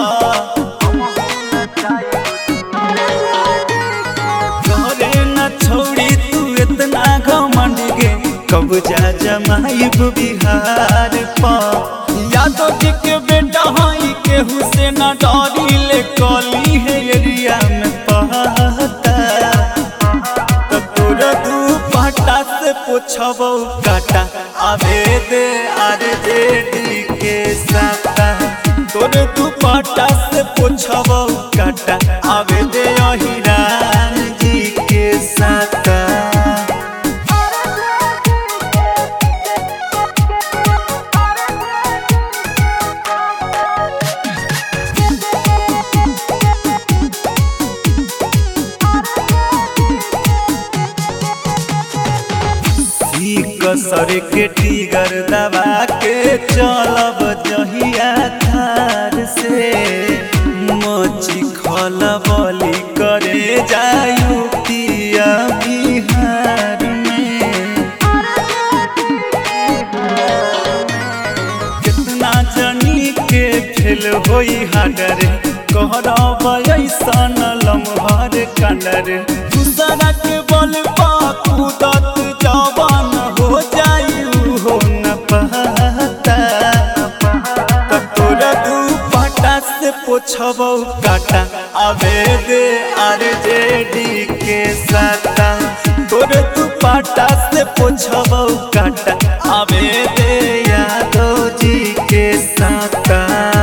घरे न छोड़ी तू इतना घमंड गे कब्जा जमाइब बिहार पर यादव जी के बेटा हई केहू से न डरी ले कली है एरिया में पहता तो तोरा दू पाटा से पूछबो काटा आवे दे आरे जेडी के साता तोरे दू पाटा से पूछबो काटा आवे दे अहिरान जी के साता ई कसर के टीगर दबा के चलब जहिया थार से मची खलबली करे जायु पिया बिहार में कितना जनी के फेल होई हाडर कहरब ऐसन लम्हर कंडर दूसरा के बल पा कूदत जवान हो जायु हो न पता त तोरा दू पाटा से पोछबौ काटा आवे दे आर जेडी के साता तोरे दू पाटा से पोछबौ काटा आवे दे यादव जी के साता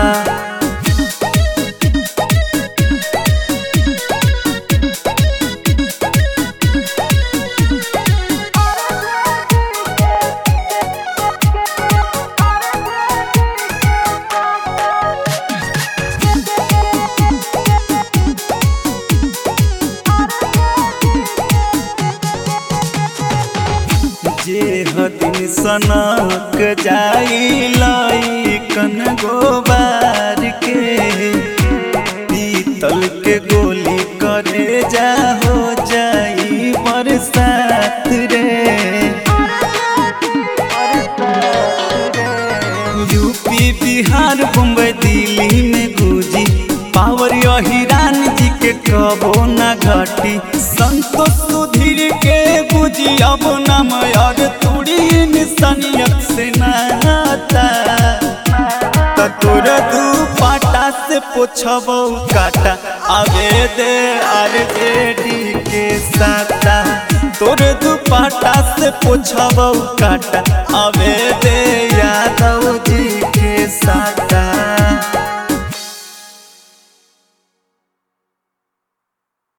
जे हदिन सनक जाई लइकन गोबार के पीतल के गोली करे जा हो जाई बरसात रे यूपी बिहार मुंबई दिल्ली में गुजी पावर हिरान जी के कबो न घटी संतोष सुधीर के बुझी अब नाम और तुड़ी निसनियत से नाता त तोर दू पाटा से पोछबौ काटा आवे दे आर जेडी के साता तोर दू पाटा से पोछबौ काटा आवे